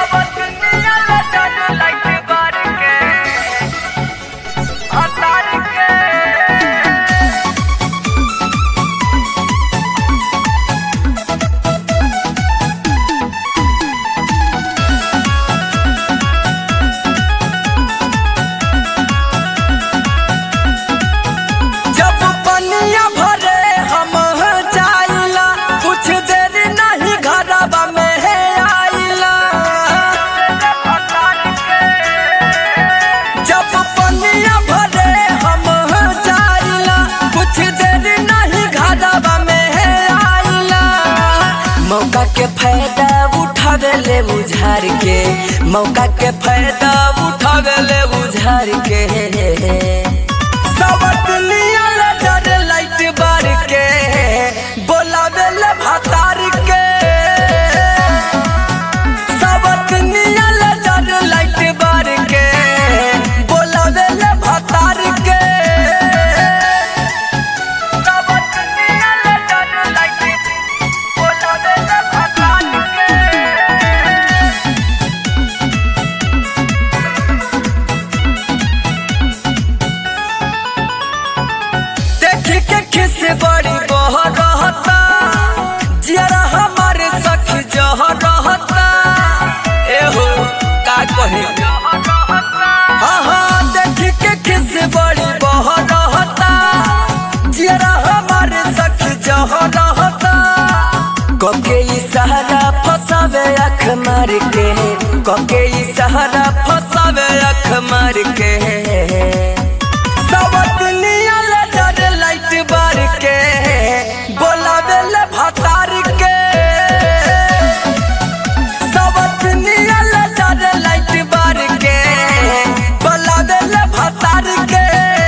जब पनिया भरे हम जाइला कुछ देर नहीं घरवा में है आइला जब पनिया भरे हम जाइला कुछ देर नहीं घरवा में है आइला मौका के फायदा उठावे ले बुझार के मौका के फायदा उठावे ले बुझार के सबत नियल जर लाइट बार के बोलावे ले भतार के सबत नियल जर लाइट बार के बोलावे ले भतार के सबत नियल जर लाइट बोलावे ले भतार के देखी के खिस बड़ी बह रहता जियरा हमारे सखी जह रहता एहो का कहे हाँ हाँ देखी के खिस बड़ी बह रहता जियरा हमारे सखी जह रहता कके सहारा फसावे अख मार के कके सहारा फसावे अख मार के सबत नियल जर लाइट बार के बोलावे ले भतार के सबत नियल जर लाइट बार के बोलावे ले भतार के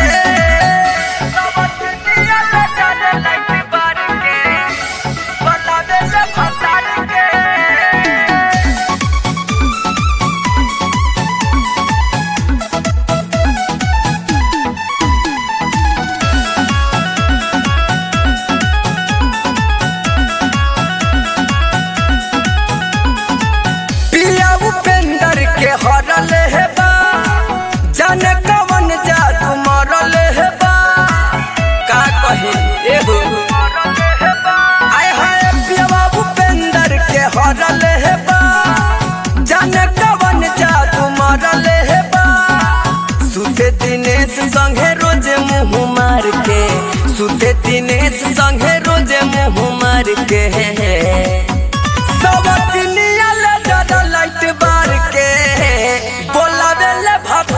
सबत नियल जर लाइट बार के बोलावे ले भतार के पिया उपेंद्र के हरल है बा जाने कवन जादू मरल है बा का कहे एहो आय हाय पिया उपेंद्र के हरल है बा जाने कवन जादू मरल है बा सुते दिनेश संगे रोज मुंह मार के सुते दिनेश संगे रोज मुंह मार के सबत नियल जर लाइट बार के बोलावे ले भत